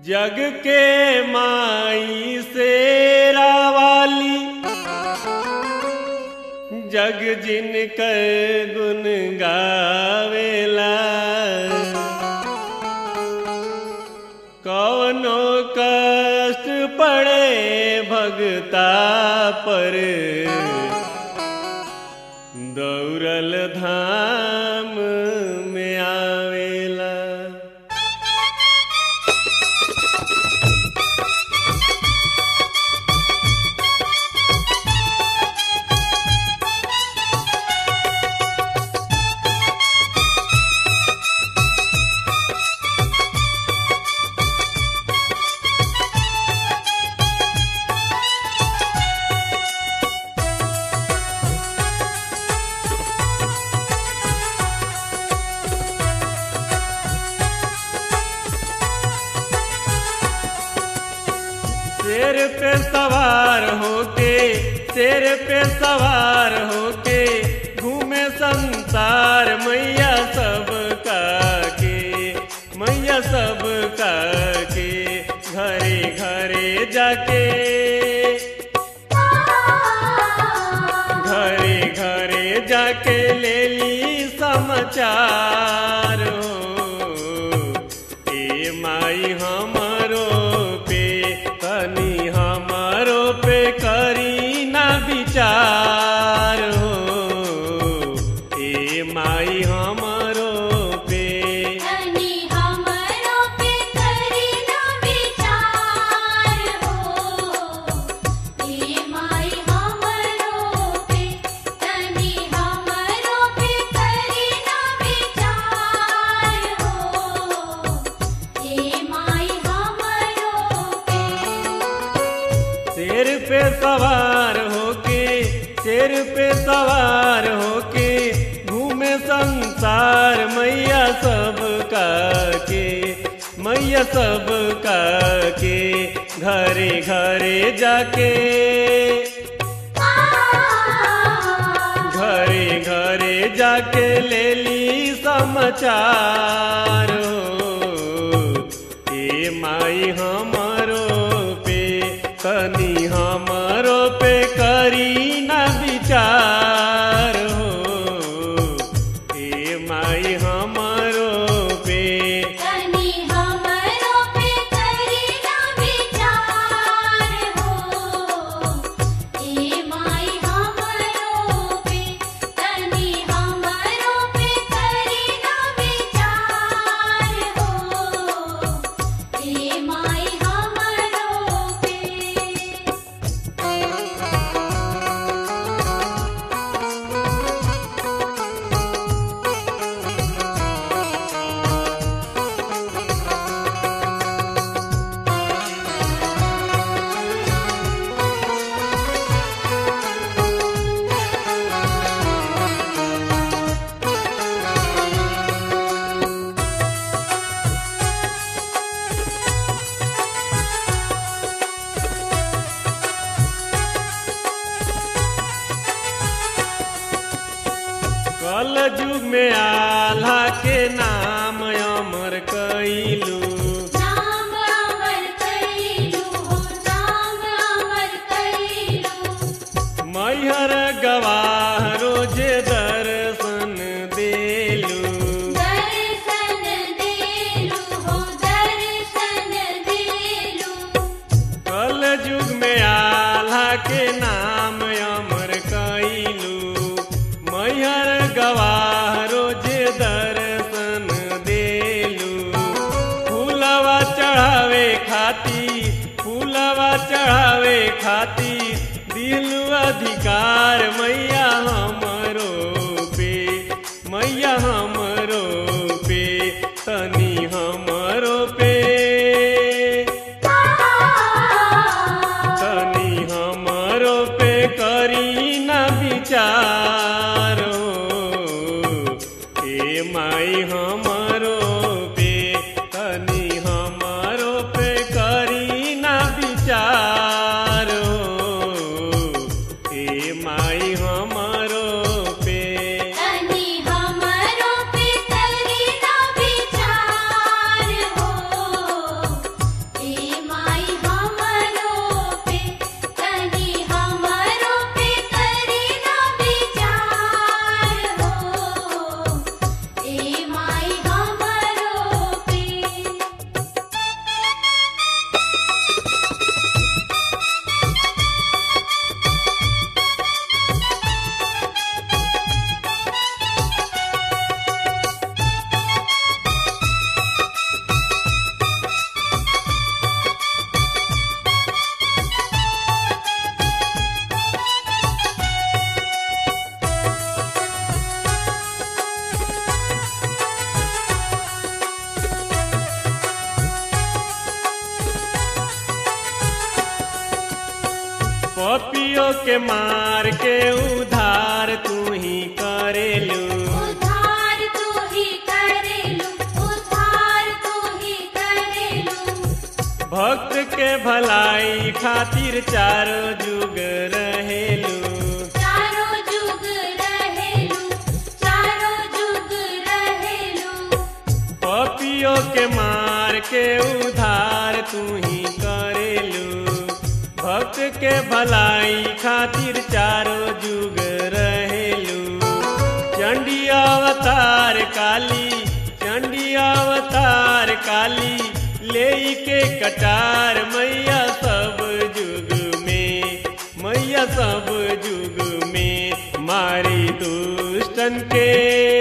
जग के माई से रावाली जग जिन कर गुन गावेला कवनो कष्ट पड़े भगता पर दौड़ल धाम में आवेला शेर पे सवार होके शेर पे सवार होके घूमे संसार मैया सब का के मैया सब का के घरे घरे जाके घरे घरे जाके ले ली समाचार हो ए माई हमरो पे तनी हमरो पे करी ना विचार हो ए माई हमरो पे तनी हमरो पे करी ना विचार हो ए माई हमरो पे तनी हमरो पे करी ना विचार हो ए माई हमरो पे शेर पे सवार होके शेर पे सवार होके घूमे संसार मैया सब का के मैया सब का के घरे घरे जाके घरे घरे जाके ले ली समाचार हो ए माई हमरो पे तनी हमरो पे करी ना विचार हो ए माई हमरो पे तनी हमरो पे करी ना विचार हो ए माई हमरो पे तनी हमरो पे करी ना विचार हो ए माई हमरो पे कल युग में आल्हा के नाम अमर कैलू नाम अमर कैलू हो नाम अमर कैलू मैहर गवाह रोजे दर्शन देलू दर्शन देलू हो दर्शन देलू कल युग में आल्हा के नाम अमर कैलू मैहर गवाह रोजे दर्शन देलू फूलवा चढ़ावे खाती फूलवा चढ़ावे खाती दिलू अधिकार मैया हमरो पे मैया हमरो पे तनी हमरो पे तनी हमरो पे करी ना विचार हो ए माई हमरो पे तनी हमरो पे करी ना विचार हो ए माई हमरो पे तनी हमरो पे करी ना विचार हो पपियो के मार के उधार तू ही करेलू उधार तू ही करेलू उधार तू ही करेलू भक्त के भलाई खातिर चारो जुग रहेलू चारों जुग रहेलू चारों जुग रहेलू पपियो के मार के उधार तू ही करेलू भक्त के भलाई खातिर चारो जुग रहेलू चंडी अवतार काली चंडी अवतार काली ले के कटार मैया सब जुग में मैया सब जुग में मारी दुष्टन के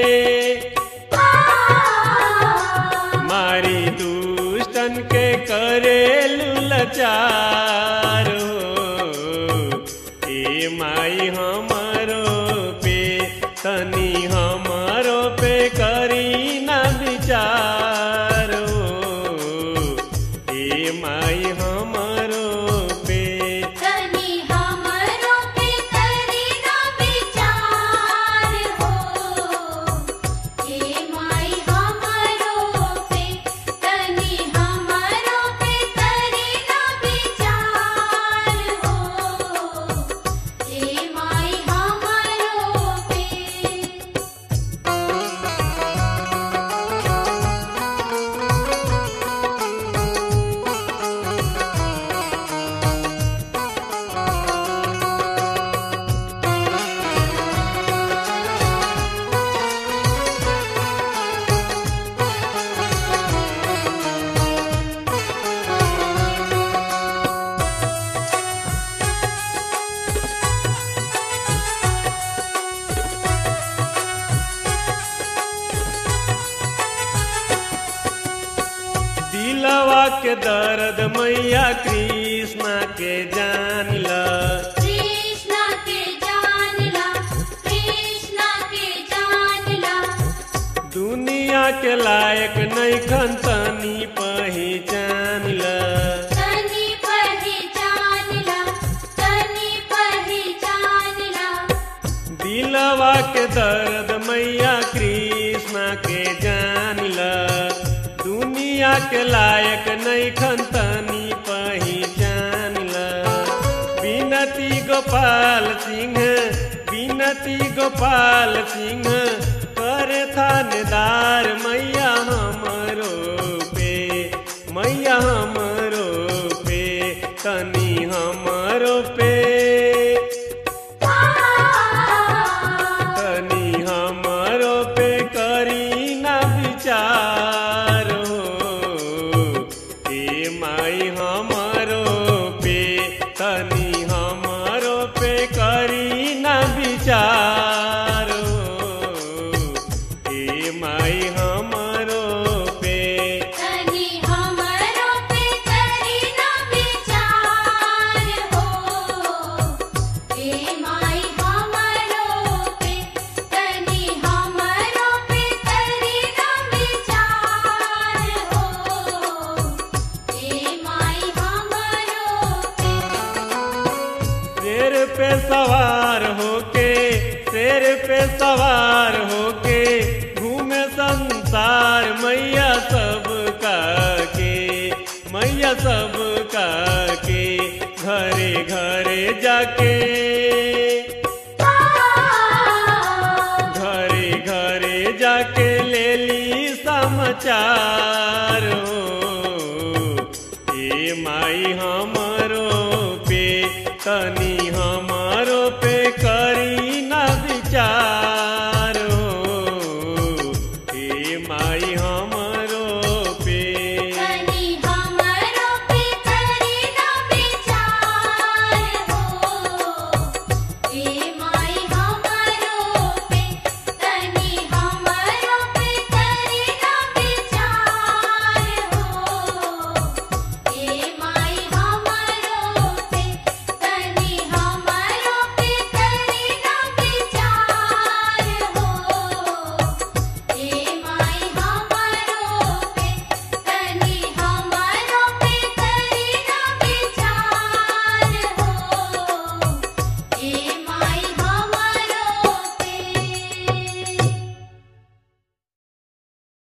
मारी दुष्टन के करेलू लचार हो ए माई हमरो पे तनी हमरो पे करी ना विचार हो ए माई हमरो पे तनी हमरो पे करी ना विचार हो हे माई हमरो पे तनी हमरो पे करी ना विचार हो हे माई हमरो पे दिलवा के दर्द मैया कृष्णा के जान ल कृष्णा के जानला कृष्णा के जानला दुनिया के लायक नैखन तनी पहचान ल तनी पहचानला तनी पहचानला दिलवा के दर्द मैया कृष्णा के जान ल दुनिया के लायक नैखन तनी पहचान ल बिनती गोपाल सिंह बिनती गोपाल सिंह करे थानेदार मैया हमरो पे मैया हमरो पे तनी हमरो पे तनी हमरो पे करी ना विचार हो ए माई हमरो पे तनी हमरो पे करी ना विचार हो ए माई हमरो पे तनी हमरो पे करी ना विचार हो हे माई हमरो पे तनी हमरो पे करी ना विचार हो हे माई हमरो पे शेर पे सवार होके शेर पे सवार होके घूमे संसार मैया सब का के मैया सब का के घरे घरे जाके घरे घरे जाके ले ली समाचार हो ए माई हमरो पे तनी